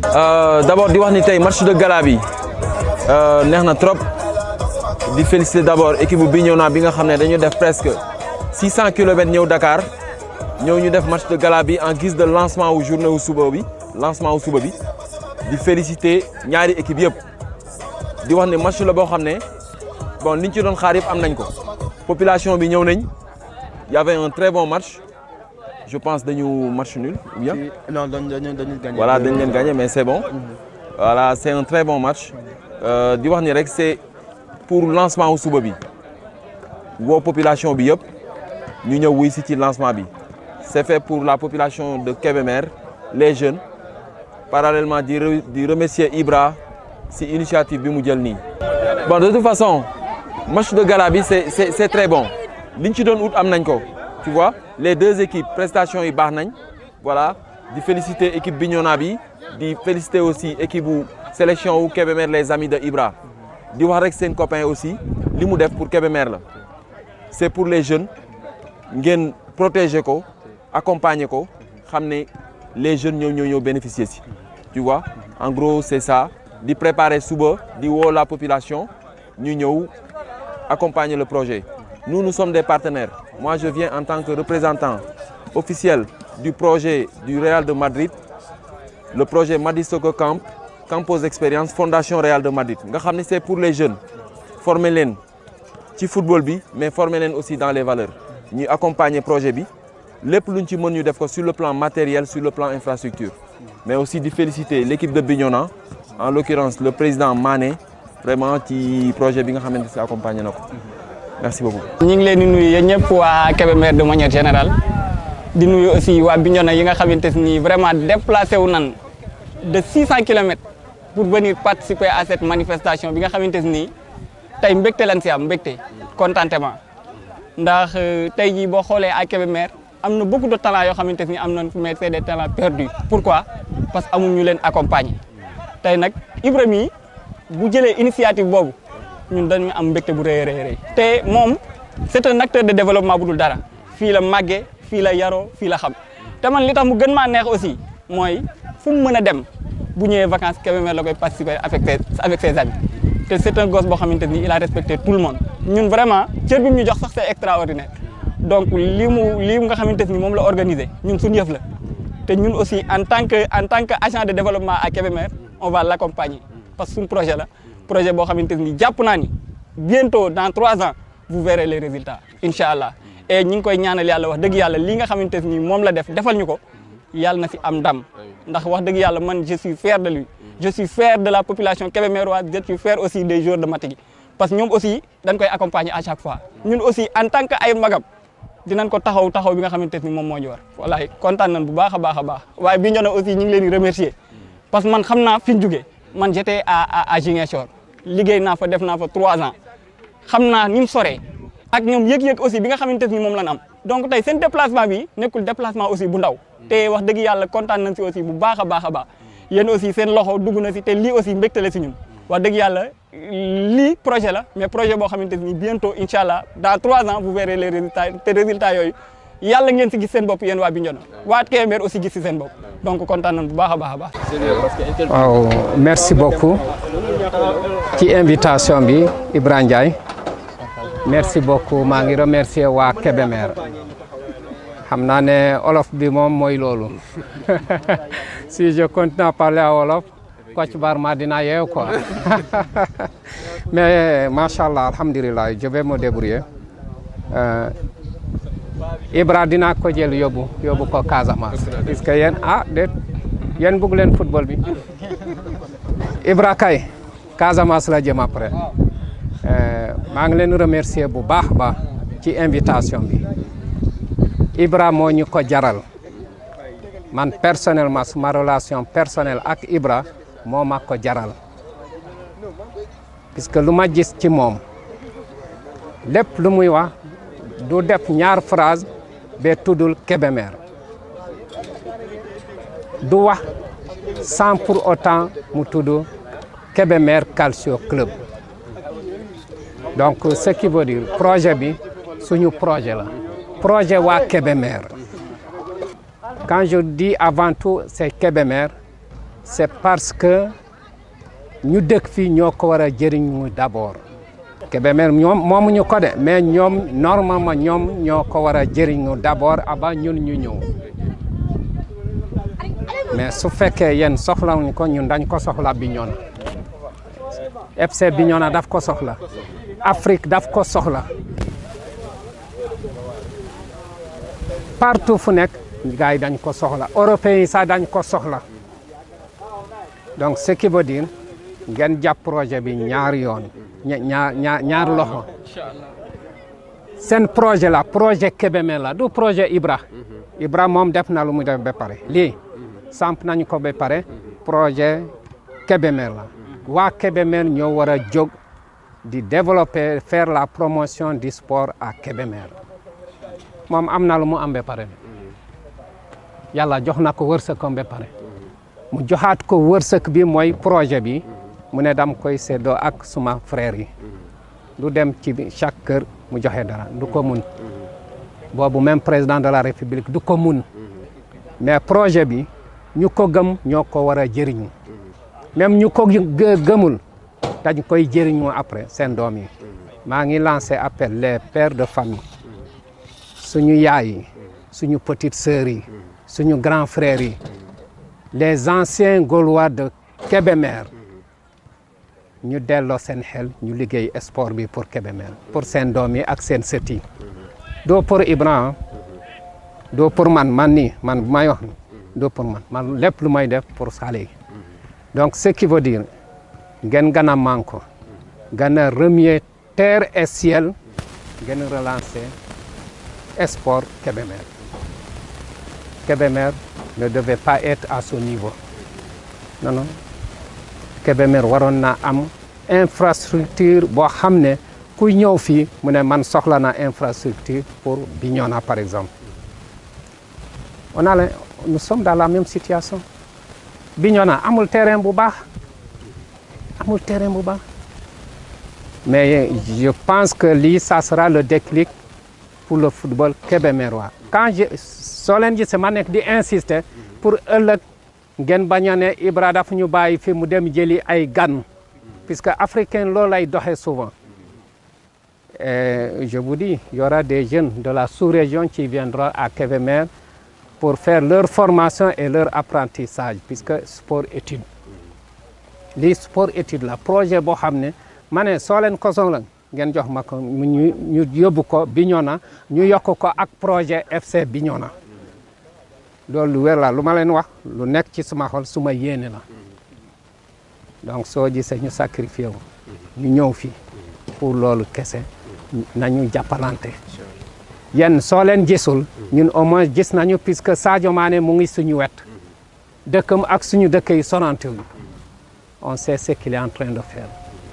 d'abord di wax ni tey match de gala bi neex na trop di féliciter d'abord équipe bu Bignona bi nga xam ne dañu def presque 600 kilomètres ñëw Dakar ñëw ñu def match de gala bi en guise de lancement wu journée wu suba bi lancement wu suba bi di féliciter ñaari équipe yëpp di wax ne match la boo xam ne bon liñ ci doon xaar yëpp am nañ ko population bi ñëw nañ y avait un très bon match je pense dañu match nul ou bien non dañu dañu dañu gagné. voilà dañ leen gagné mais c'est bon voilà c'est un très bon match di wax ni rek c'est pour lancement wu suba bi woo population bi yëpp ñu ñëw wuy si ci lancement bi c'est fait pour la population de Kébémer les jeunes parallèlement di di remercier Ibra si initiative bi mu jël nii. bon de toute façon match de gala bi c'est c'est c'est très bon liñ ci doon ut am nañ ko tu vois les deux équipes prestations yi baax nañ voilà di féliciter équipe Bignona bi di féliciter aussi équipe bu sélection wu Kébémer les amis de Ibra di wax rek seen copain aussi li mu def pour Kébémer la c'est pour les jeunes ngeen protéger ko accompagner ko xam ne les jeunes ñoo ñoo ñoo bénéficier si tu vois en gros c'est ça di préparer suba di woo la population ñu ñëw accompagner le projet nous nous sommes des partenaires moi je viens en tant que représentant officiel du projet du Real de Madrid le projet Madrid Soccer Camp Campos Expérience Fondation Real de Madrid nga xam ne c'est pour les jeunes former leen ci football bi mais former leen aussi dans les valeurs ñuy accompagner projet bi lépp luñ ci mën ñu def ko sur le plan matériel sur le plan infrastructure mais aussi di féliciter l'équipe de Bignona en l'occurrence le président Mané vraiment ci projet bi nga xamante ne accompagné na ko merci beaucoup. ñu ngi leen di nuyu yéen ñëpp waa Kébémer de manière générale di nuyu aussi waa Bignona yi nga xamante ni vraiment déplacé wu nan de 600 kilomètres pour venir participer à cette manifestation bi nga xamante ni tey mbégte lañ si am mbégte contentement ndax tey jii boo xoolee à Kébémer am na beaucoup de talents yoo xamante ni am nañ mais c'est des talents perdus pourquoi parce que amuñu leen accompagner tey nag Ibrahima yi bu jëlee initiative boobu ñun dañu am mbégte bu rëy a rëy te moom c'est un acteur de développement bu dul dara fii la màggee fii la yaroo fii la xam te man li tax mu gën maa neex aussi mooy fu mu mën a dem bu ñëwee vacances Kébémer la koy participer avec ses avec ses amis te c'est un gosse boo xamante ni il a respecté tout le monde ñun vraiment cër bi mu ñu jox sax c'est extraordinaire donc lii mu lii nga xamante ni moom la organisé ñun suñu yëf la te ñun aussi en tant que en tant que agent de développement à Kébémer on va l'accompagner parce que suñu projet la projet boo xamante ni jàpp naa ni bientôt dans trois ans vous verrez les résultats incha allah et ñi ngi koy ñaanal yàlla wax dëgg yàlla li nga xamante ni moom la def defal ñu ko yàlla na si am ndam ndax wax dëgg yàlla man je suis fier de lui je suis fier de la population kébémeroise je suis fier aussi des joueurs de Matigi parce que ñoom aussi dañ koy accompagner à chaque fois ñun aussi en tant que ay magam dinañ ko taxaw taxaw bi nga xamante ni moom moo ñu war wallahi kontaan nañ bu baax a baax a baax waaye Bignona aussi ñu ngi leen di remercier parce que man xam naa fi ñu jugee man j'étais à à à Ziguinchor liggéey naa fa def naa fa trois ans xam naa ni mu soree ak ñoom yëg-yëg aussi bi nga xamante ni moom lañ am donc tey seen déplacement bi nekkul déplacement aussi bu ndaw te wax dëgg yàlla kontaan nañ si aussi bu baax a baax a baax yéen aussi seen loxo dugg na si te lii aussi mbégte la si ñun wax dëgg yàlla lii projet la mais projet boo xamante ni bientôt incha allah dans trois ans vous verrez les résultats te résultats yooyu yàlla ngeen si gis seen bopp yéen waa Bignona waa Kébémer aussi gis si seen bopp donc kontaan nañ bu baax a baax a baax. waaw merci beaucoup ci invitation bi Ibrahima Ndiaye merci beaucoup maa ngi remercier waa Kébémer xam naa ne olof bi moom mooy loolu si je continue à parler à wolof Kocc Barma dina yeew quoi mais macha allah alhamdulilah je vais me débrouiller euh, Ibra dinaa ko jël yóbbu yóbbu ko Casamance puisque yéen ah déet yéen bëgg leen football bi Ibra kay Casamance la jëm après maa ngi leen remercier bu baax baax ci invitation bi Ibra moo ñu ko jaral man personnellement suma relation personnelle ak Ibra moo ma ko jaral puisque lu ma gis ci moom lépp lu muy wax du def ñaar phrase ba tuddul Kébémer du wax sans pour autant mu tudd Kébémer Calcio Club donc ce qui veut dire projet bi suñu projet la projet waa Kébémer quand je dis avant tout c'est Kébémer c'est parce que ñu dëkk fii ñoo ko war a jëriñu d'abord Kébémer ñoom moomuñu ko de mais ñoom normalement ñoom ñoo ko war a jëriñu d'abord avant ñun ñu ñëw mais su fekkee yéen soxlawuñ ko ñun dañ ko soxla Bignona FC Bignona daf ko soxla Afrique daf ko soxla partout fu nekk gars yi dañ ko soxla européens yi sax dañ ko soxla donc ce qui veut dire ngeen jàpp projet bi ñaar yoon ñaar ñaar ñaar loxo seen projet la projet Kébémer la du projet Ibra Ibra moom def na lu mu def ba pare lii samp nañu ko ba pare projet Kébémer la waa Kébémer ñoo war a jóg di développer faire la promotion du sport à Kébémer moom am na lu mu am ba pare yàlla jox na ko wërsëgam ba pare mu joxaat ko wërsëg bi mooy projet bi mu ne dam koy séddoo ak suma frère yi du dem ci chaque kër mu joxe dara du ko mun boobu même président de la république du ko mun mais projet bi ñu ko gëm ñoo ko war a jëriñu même ñu ko gëmul dañ koy jëriñu après seen doom yi maa ngi lancé appel les pères de famille suñu yaay yi suñu petites sœurs yi suñu grands frères yi les anciens Gaulois de Kébémer ñu delloo seen xel ñu liggéey sport bi pour Kébémer pour seen doom yi ak seen sët yi doo pour Ibrahima doo pour man man nii man bu may wax doo pour man man lépp lu may def pour xale yi donc ce qui veut dire ngeen gën a manko gën a remuer terre et ciel ngeen relancer sport Kébémer Kébémer ne devait pas être à ce niveau non non Kébémer waroon na am infrastructure boo xam ne kuy ñëw fii mu ne man soxla na infrastructure pour Bignona par exemple on a nous sommes dans la même situation Bignona amul terrain bu baax amul terrain bu baax mais je pense que lii ça sera le déclic pour le football kébémerois quand je soo leen gisee ma nekk di insister pour ëllëg ngeen bañ a ne Ibra daf ñu bàyyi fi mu dem jëli ay gan puisque africain loolu lay doxee souvent et je vous dis il y aura des jeunes de la sous-région qui viendront à Kébémer pour faire leur formation et leur apprentissage puisque sport étude lii sport étude la projet boo xam ne ma ne soo leen ko soxla ngeen jox ma ko ñu ñu yóbbu ko Bignona ñu yokk ko ak projet FC Bignona loolu lu wér la lu ma leen wax lu nekk ci suma xol suma yéene la donc soo gisee ñu sacrifié wu ñu ñëw fii pour loolu kese nañu jàppalante yéen soo leen gisul ñun au moins gis nañu puisque Sadio Mané mu ngi suñu wet dëkkam ak suñu dëkk yi sonante wu on sait ce qu'il est en train de faire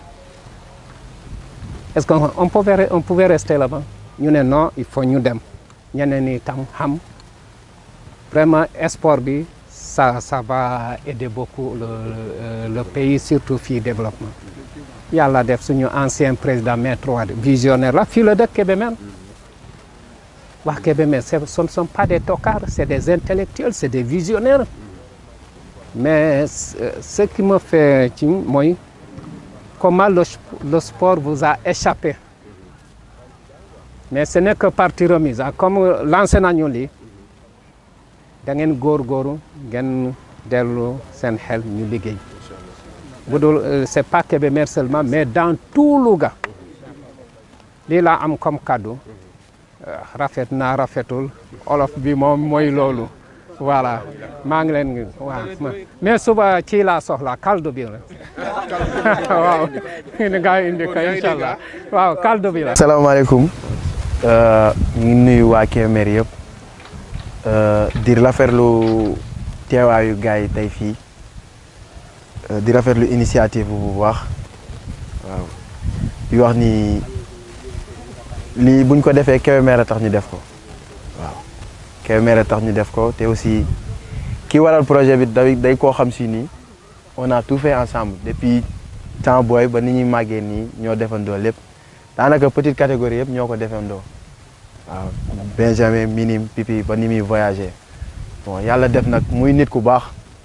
est-ce qu'on on pouvait on pouvait rester là-bas ñu ne non il faut ñu dem ñeneen ñi tam xam vraiment sport bi ça ça va aider beaucoup le le, le pays surtout fii développement yàlla def suñu ancien président maître Wade visionnaire la fii la dëkk Kébémer waa Kébémer ce ne sont pas des tocards c'est des intellectuels c'est des visionnaires mais ce qui me fait ci mooy comment le, le sport vous a échappé mais ce n'est que partie remise ah comme lancé nañu lii da ngeen góorgóorlu ngeen dellu seen xel ñu liggéey bu dul c'est pas Kébémer seulement mais dans tout Louga lii laa am comme cadeau rafet naa rafetul olof bi moom mooy loolu voilà maa ngi leen waaw mais suba ci laa soxla kaldu bi la waaw ni gaa yi indi ko incha allah waaw kaldu bi la asalaamaaleykum ñu ngi nuyu waa Kébémer yëpp di rafetlu teewaayu gars yi tey fii di rafetlu initiative bu baax waaw di wax ni lii buñ ko defee Kébémer a tax ñu def ko waaw Kébémer a tax ñu def ko te aussi ki waral projet bi day day koo xam si nii on a tout fait ensemble depuis temps booy ba ni ñuy màggee nii ñoo defandoo lépp daanaka petite catégorie yëpp ñoo ko defandoo waaw Benjamin minime pipi ba ni muy voyagé bon yàlla def nag muy nit ku baax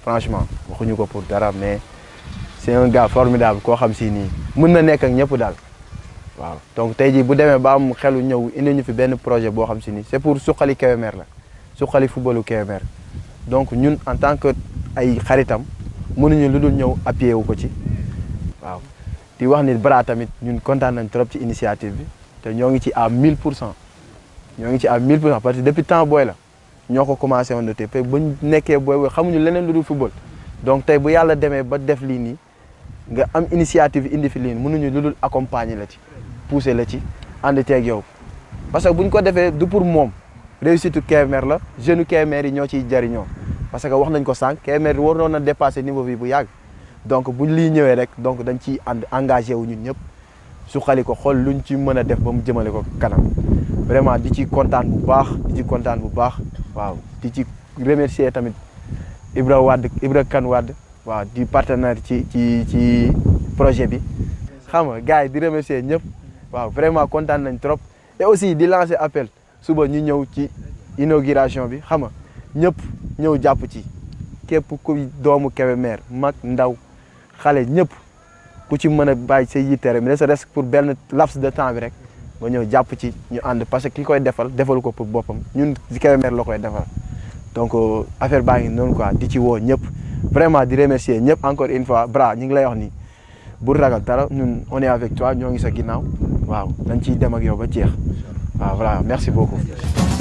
franchement waxuñu ko pour dara mais c'est un gars formidable koo xam si nii mën na nekk ak ñëpp daal waaw donc tey jii bu demee ba am xelu ñëw indi ñu fi benn projet boo xam si nii c'est pour suqali Kébémer la suqali footballu Kébémer donc ñun en tant que ay xaritam mënuñu lu dul ñëw appuyer wu ko ci waaw di wax ni Bra tamit ñun kontaan nañ trop ci initiative bi te ñoo ngi ci à 1000 pour cent ñoo ngi ci à 1000 pour cent parce que depuis temps booy la ñoo ko commencé woon te ba ñu nekkee booy booy xamuñu leneen lu dul football donc tey bu yàlla demee ba def lii nii nga am initiative indi fi lii nii mënuñu lu dul accompagner la ci pousser la ci ànd teeg yow parce que bu ñu ko defee du pour moom réussite Kébémer la jeune Kébémer yi ñoo ciy jariñoo parce que wax nañ ko sànq Kébémer waroon na dépasser niveau bi bu yàgg donc buñ lii ñëwee rek donc dañ ciy ànd engagé wu ñun ñëpp su xali ko xool luñ ci mën a def ba mu jëmale ko kanam vraiment di ci kontaan bu baax di ci kontaan bu baax waaw di ci remercier tamit Ibra Wade Ibra Kane Wade waaw di partenaire ci ci ci projet bi xam nga gars yi di remercier ñëpp waaw vraiment kontaan nañ trop et aussi di lancer appel suba ñu ñëw ci inauguration bi xam nga ñëpp ñëw jàpp ci képp ku doomu Kébémer mag ndaw xale ñëpp ku ci mën a bàyyi say yitte rek ne serait-ce que pour benn laps de temps bi rek nga ñëw jàpp ci ñu ànd parce que ki koy defal defalu ko pour boppam ñun ci Kébémer la koy defal donc affaire baa ngi noonu quoi di ci woo ñëpp vraiment di remercier ñëpp encore une fois Bra ñu ngi lay wax ni bu ragal dara ñun on est avec toi ñoo ngi sa ginnaaw waaw dañ ciy dem ak yow ba jeex waaw voilà merci beaucoup